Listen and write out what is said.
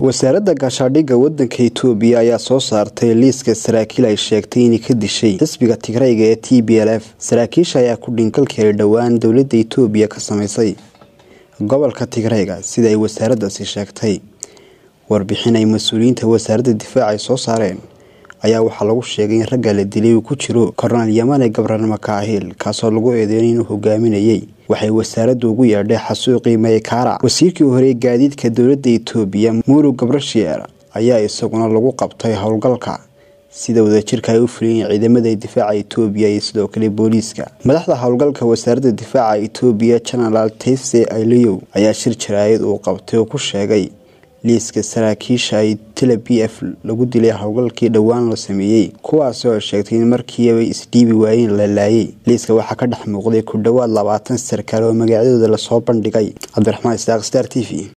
wasaaradda gaashaadhigga waddanka itoobiya ayaa soo saartay liiska saraakiil ay sheegtay inay ka dishay xisbiga tigrayga ee t b l f saraakiisha ayaa ku dhinkalkeelay dhowaan dowladda itoobiya ka sameysay gobolka tigrayga sida ay wasaaraddaasi sheegtay warbixin ay mas-uuliyiinta wasaaradda difaaca ay soo saareen ayaa waxaa lagu sheegay in ragga la dilay uu ku jiro kornal yamane gabran makaahil kaasoo lagu eedeynay inuu hogaaminayay waxay wasaaraddu ugu yeedhay xasuuqii maykaara wasiirkii horey gaadiidka dowladda itoobiya muurug gabrashier ayaa isaguna lagu qabtay howlgalka sida wadajirka ay u fuliyen ciidamada difaaca itoobiya iyo sidoo kale booliiska madaxda howlgalka wasaaradda difaaca itoobiya genaraal tayse aileyow ayaa shir jaraayad uu qabtay oo ku sheegay liiska saraakiisha ay tila b f lagu dilay howlgalkii dhowaan la sameeyey kuwaasi oo sheegtay in markiibay isdhiibi waayeen la laayay liiska waxaa ka dhex muuqday ku dhowaad labaatan sarkaal oo magacyadooda lasoo bandhigay cabdiraxmaan isaaq star t v